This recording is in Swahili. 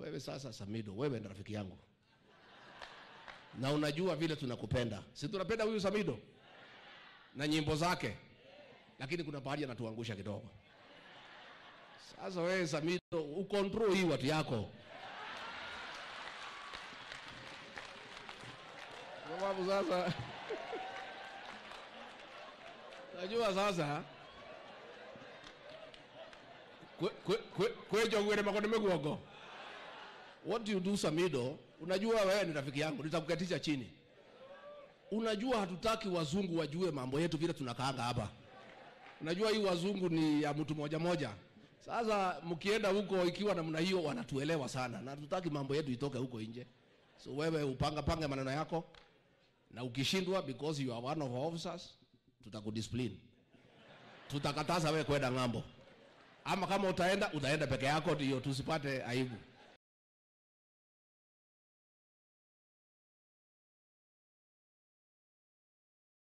wewe sasa Samido, wewe ni rafiki yangu na unajua vile tunakupenda, si tunapenda huyu Samido na nyimbo zake, lakini kuna pahali anatuangusha kidogo. Sasa wewe Samido, ukontrol hii watu yako, kwa sababu sasa najua sasa kwejogwere makone meguogo what do you do Samido? Unajua wewe ni rafiki yangu, nitakukatisha chini. Unajua hatutaki wazungu wajue mambo yetu vile tunakaanga hapa. Unajua hii wazungu ni ya mtu moja moja. Sasa mkienda huko ikiwa namna hiyo, wanatuelewa sana, na hatutaki mambo yetu itoke huko nje. So wewe upanga panga maneno yako, na ukishindwa, because you are one of our officers, tutakudiscipline, tutakataza wewe kwenda ng'ambo, ama kama utaenda utaenda peke yako, ndio tusipate aibu.